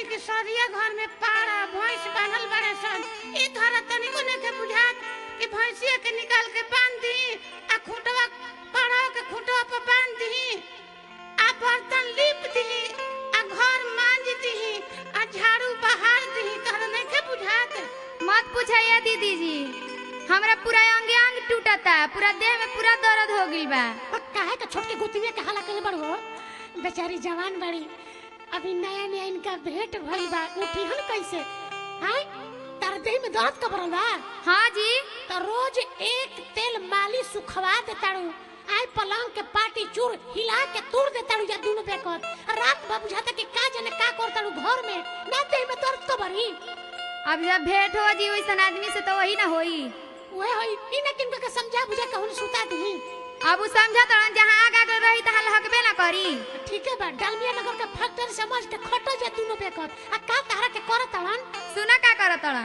कि सरिया घर में पाड़ा भैंस बांधल बड़े सन ई धरा तनिको नइखे बुझात कि भैंसिया के निकाल के बांध दी आ खूंटवा पाड़ा के खूंटवा पर बांध दी आ बर्तन लीप दी आ घर मांज दी आ झाड़ू बहार दी तहरा नइखे बुझात मत पूछाइए दीदी जी हमरा पूरा अंगे अंग टूटता पूरा देह में पूरा दर्द हो गइल बा और काहे के छोटके गुतिया के हाला करे बड़ो बेचारी जवान बड़ी अभी नया नया इनका भेंट भइल बा उठी हन कैसे हाय तार देह में दर्द कबरल बा हाँ जी तो रोज एक तेल मालिश सुखवा देताड़ू आय पलंग के पाटी चूर हिला के तोड़ देताड़ू या दोनों बेकत रात भर बुझाता कि का जाने का करताड़ू घर में ना देह में दर्द कबरी अब जब भेंट हो जी वैसन आदमी से तो वही ना होई ओए होई इने किन के समझा बुझा के हुन सुता दी अब उ समझा तो जहाँ आगा गल रही तहाँ लहकबे ना करी ठीक है बा डालमिया नगर के फैक्ट्री समझ के खटो जा दोनों बेकत आ का तारा के करताड़न सुना का करत तड़न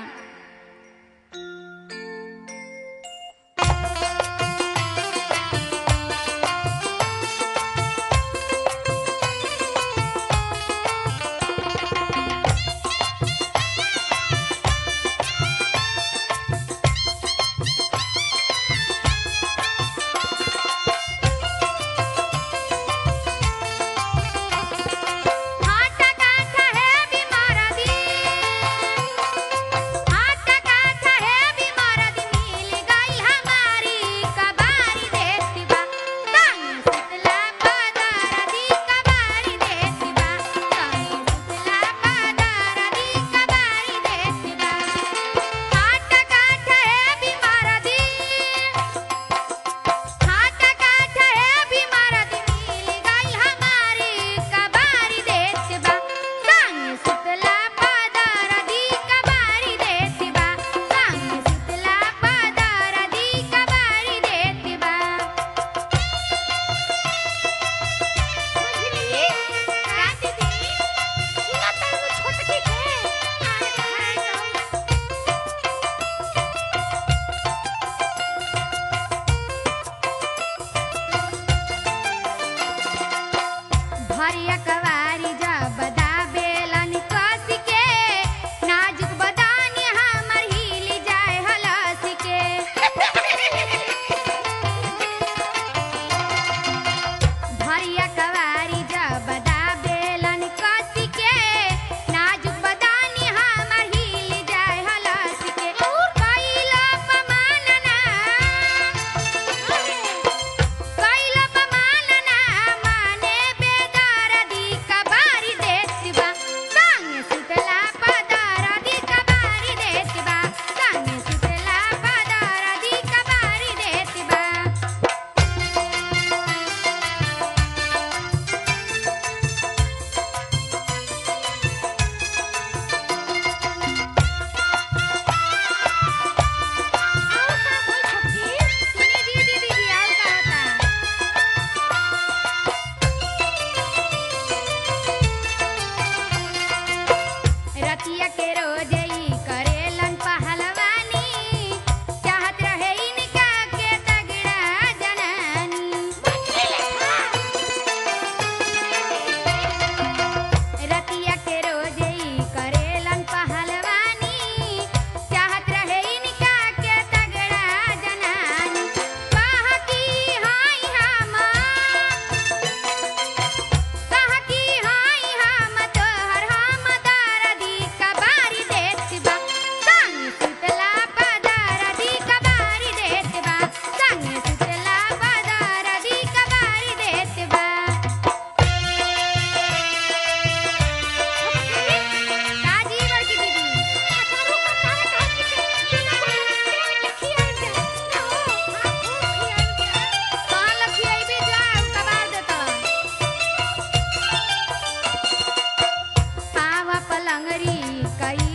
हाटा काठा है बीमार दी हाटा काठा है बीमार दी मिल गई हमारी कबारी देती बा संग सुतला पदार दी कबारी देती बा संग सुतला पदार दी कबारी देती बा हाटा काठा है बीमार दी हाटा काठा है बीमार दी मिल गई हमारी कबारी देत बा संग सुतला पदार दी कबारी देत बा संग सुतला पदार दी कबारी देत बा मझली रात दी सुना तारू छोटकी के भरिया कवारी जब दाबेलन कस के नाजुक बदानी हमर हिल जाए हलस के भरिया कवारी जब दाबेलन कस के नाजुक बदानी हमर हिल जाए हलस के कैला पमानना कैला पमानना माने बेदर्दी कबारी देत बा संग सुतला पदारदी कबारी देत बा संग सुतला पदारदी कबारी देत बा और का होई छोटकी सुनी जी दीदी जी और का होता रतिया के रोज ई करेलन पहलवानी चाहत रहे इनका के तगड़ा जनानी रतिया के रोज ई करेलन पहलवानी चाहत रहे इनका के तगड़ा जनानी कहा की हाय हम कहा की हाय हम तोहर हम दारदी कबारी देत बा संग सुतला पदारदी कबारी देत बा संग सुतला पदारदी कबारी देत बा काजी बड़की दीदी अचारू का तारा कहे कि बिना तेल के खिया दे ओ हां खिया दे कहाँ लखियैबे जा उ कबार देतन पावा पलंगरी कई